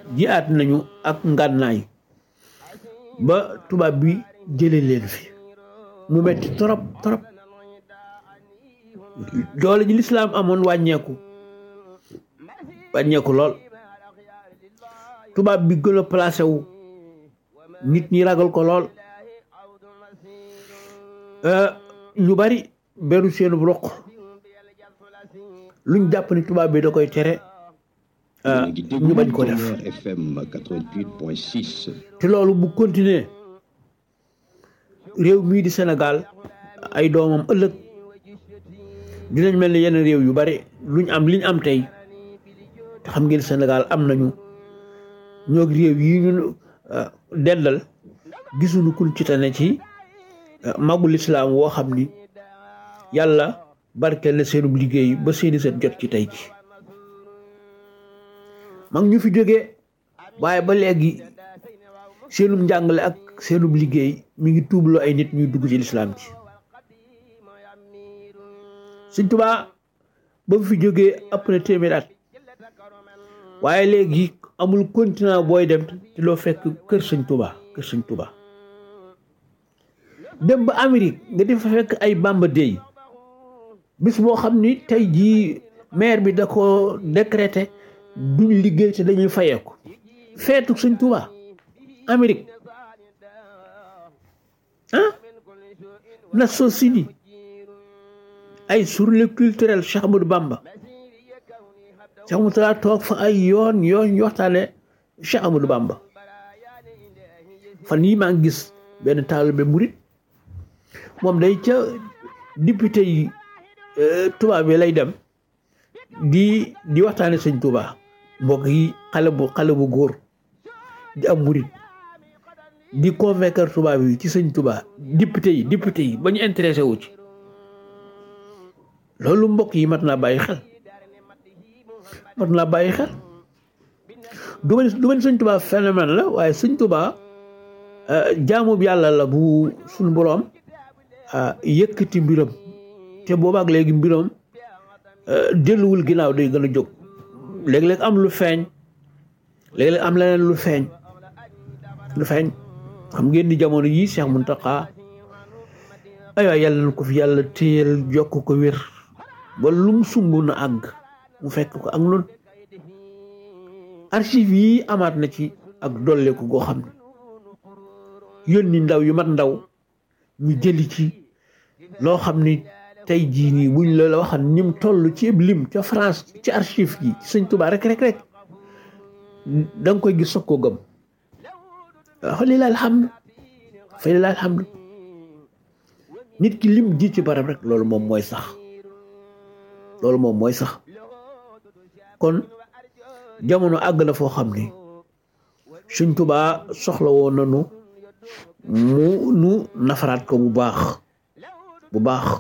jiyaat nañu ak ngànnaay ba tubaab bi jële leen fi mu metti trop trop doole ji lislaam amoon wàññeeku wàññeeku lool tubaab bi gën a placé wu nit ñi ragal ko lool ñu bari beru seenu roq luñ jàpp ni tubaab bi da koy tere ñu bañ ko def FM 88.6. te loolu bu continuer réew mii di Sénégal ay doomam ëllëg dinañ mel ni yeneen réew yu bari luñ am liñ am tey te xam ngeen Sénégal am nañu ñoo réew yi ñu dendal gisuñu kun ci tane ci magul islaam woo xam ni yàlla barkeel na seenub liggéey ba seeni seen jot ci tey ci mag ñu fi jógee waaye ba léegi seenub njàngale ak seenub liggéey mi ngi tuubloo ay nit ñuy dugg ci lislaam ci Sëñ Tuubaa ba mu fi jógee ëpp na téeméer at waaye léegi amul continent booy dem te loo fekk kër Sëñ Tuubaa kër Sëñ Tuubaa dem ba Amérique nga di fa fekk ay Bamba Day bis boo xam ni tey jii maire bi da ko décrété duñ liggéey te dañuy fayeeku feetu Sëñ Tuubaa Amérique ah Nations Unies ay journée culturelle Cheikh Ahmadou Bamba Cheikh Ahmadou Bamba toog fa ay yoon yoon ñu waxtaane Cheikh Ahmadou Bamba fan yii maa ngi gis benn taalibe murit moom day ca député yi tubaab bi lay dem di di waxtaane sëñ Tuubaa mbokk yi xale bu xale bu góor di am murit di convaincre tubaab yi ci sëñ Tuubaa député yi député yi ba ñu intéressé wu ci loolu mbokk yi mat naa bàyyi xel mat naa bàyyi xel du ma du ma sëñ Tuubaa phénomène la waaye sëñ Tuubaa jaamu yàlla la bu suñu boroom yëkkati mbiram te boobaak léegi mbiram delluwul ginnaaw day gën a jóg léeg-léeg am lu feeñ léeg-léeg am leneen lu feeñ lu feeñ xam ngeen ni jamono yii Cheikh Mountakha ay waay yàlla na ko fi yàlla téyel jokk ko wér ba lum sumb na àgg mu fekk ko ak noonu archive yi amaat na ci ak dolleeku goo xam ne yónni ndaw yu mat ndaw ñu jëli ci loo xam ni tey jii nii buñ la la waxan ñim toll ci lim ca France ci archive yi ci sëñ Tuubaa rek rek rek da nga koy gis soog koo gëm fa lilahi alhamdu fa lilahi alhamdu nit ki lim ji ci barab rek loolu moom mooy sax loolu moom mooy sax kon jamono àgg na foo xam ni sëñ Tuubaa soxla woon nanu mu nu nafaraat ko bu baax bu baax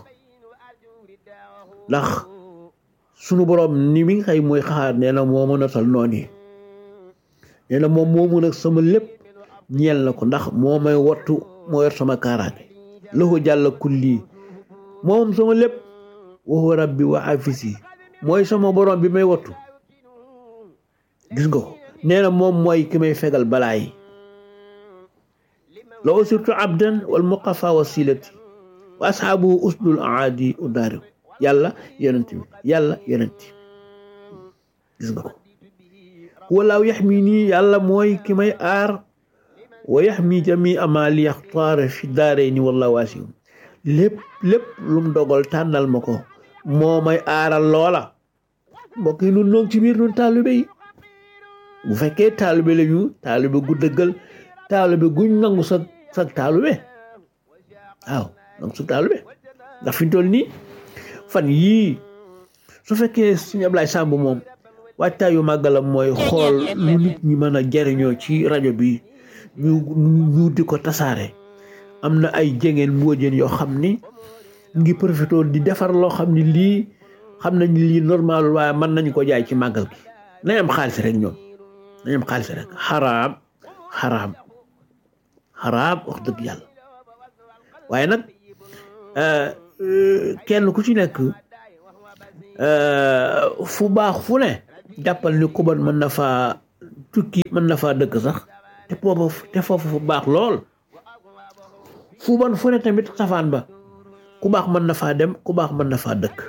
ndax sunu boroom ni mi nga xëy mooy xaar nee na moo mën a tal noonu yi nee na moom moo mën a sama lépp ñeel na ko ndax moo may wattu moo yor sama kaaraange lahu jàlla kulli moom sama lépp waxu rabbi wa afisi mooy sama boroom bi may wattu gis nga ko nee na moom mooy ki may fegal balaa yi la usirtu abdan wal muqafa wasilati wa asxaabuhu usdul aadi udaari yàlla yonent bi yàlla yonent gis nga ko walaaw yax mi nii yàlla mooy ki may aar wa yax mi jami ama li yaxtaara fi daare ni walla waasium lépp lépp lum dogal tànnal ma ko moo may aaral loola mbokk yi nun noog ci biir nun taalibe yi bu fekkee taalibe la ñu taalibe gu dëggal taalibe guñ nangu sa sa taalibe waaw nangu sa taalibe ndax fi ñu toll nii fan yii su fekkee suñu Ablaye Samb moom waajtaayu màggalam mooy xool lu nit ñi mën a jariñoo ci rajo bi ñu ñu di ko tasaare am na ay jengeen mbóojeen yoo xam ni ngi profité di defar loo xam ni lii xam nañ lii normal waaye mën nañ ko jaay ci màggal gi nañ am xaalis rek ñoom nañ am xaalis rek xaraam xaraam xaraam wax dëgg yàlla waaye nag kenn ku ci nekk fu baax fu ne jàppal ni kuban mën na faa tukki mën na faa dëkk sax te foofu te foofu fu baax lool fu bon fu ne tamit safaan ba ku baax mën na faa dem ku baax mën na faa dëkk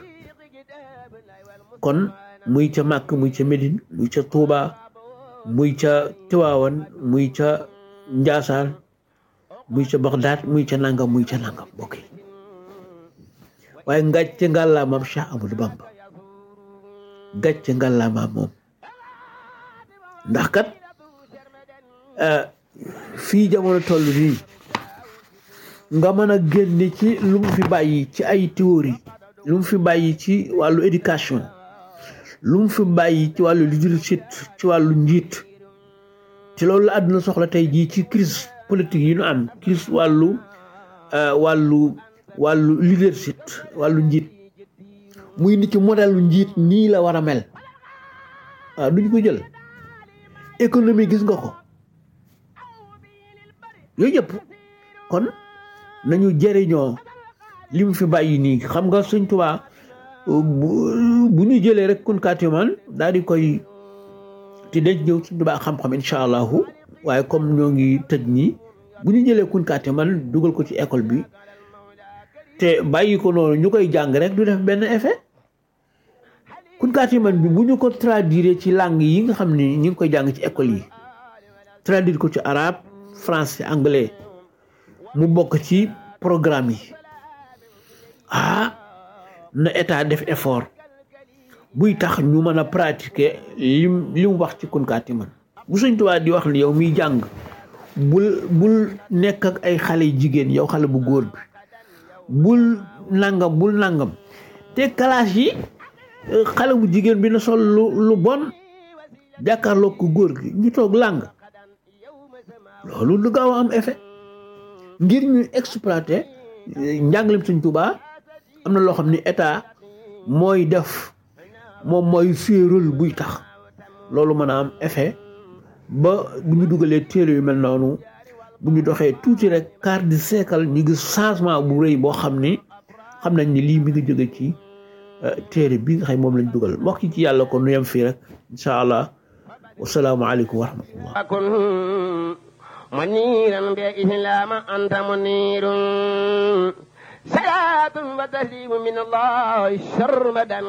kon muy ca Màkk muy ca Médine muy ca Touba muy ca Tiwaawan muy ca Njaasaan muy ca Bagdaad muy ca nangam muy ca nangam mbokk yi waaye ngàcce ngàllaamaam Cheikh Amadou Bamba gàcce ngàllaamaam moom ndax kat fii jamono toll nii nga mën a génne ci lu mu fi bàyyi ci ay théorie lu mu fi bàyyi ci wàllu éducation lu mu fi bàyyi ci wàllu leadership ci wàllu njiit ci loolu la àdduna soxla tey jii ci crise politique yi ñu am crise wàllu wàllu wàllu leadership wàllu njiit muy nit ci modèle njiit nii la war a mel waaw duñ ko jël économie gis nga ko yooyu yëpp kon nañu jëriñoo li mu fi bàyyi nii xam nga Sëñ Tuubaa bu ñu jëlee rek kunkaatiman daal di koy te denc ñëw Sëñ Tuubaa xam-xam incha allahu waaye comme ñoo ngi tëj nii bu ñu jëlee kunkaatiman dugal ko ci école bi te bàyyi ko noonu ñu koy jàng rek du def benn effet kunkaatiman bi bu ñu ko traduire ci langue yi nga xam ni ñu ngi koy jàng ci école yi traduire ko ci arabe français anglais mu bokk ci programme yi ah na état def effort buy tax ñu mën a pratiquer lim li mu wax ci kunkaatiman bu Sëñ Tuubaa di wax ni yow miy jàng bul bul nekk ak ay xale jigéen yow xale bu góor bi bul nangam bul nangam te classe yi xale bu jigéen bi na sol lu lu bon jàkkaarloo ko góor gi ñu toog làng loolu du gaaw a am effet ngir ñu exploiter njàngalem Sëñ Tuubaa am na loo xam ni état mooy def moom mooy féeral buy tax loolu mën a am effet ba bu ñu dugalee téere yu mel noonu bu ñu doxee tuuti rek quart de siècle ñu gis changement bu rëy boo xam ni xam nañ ni lii mi ngi jóge ci téere bi nga xam moom lañ dugal mbokk ci yàlla kon nu yem fii rek incha allah wasalaamualeykum wa rahmatullah منيرا بإسلام أنت منير صلاة وتسليم من الله شرمدا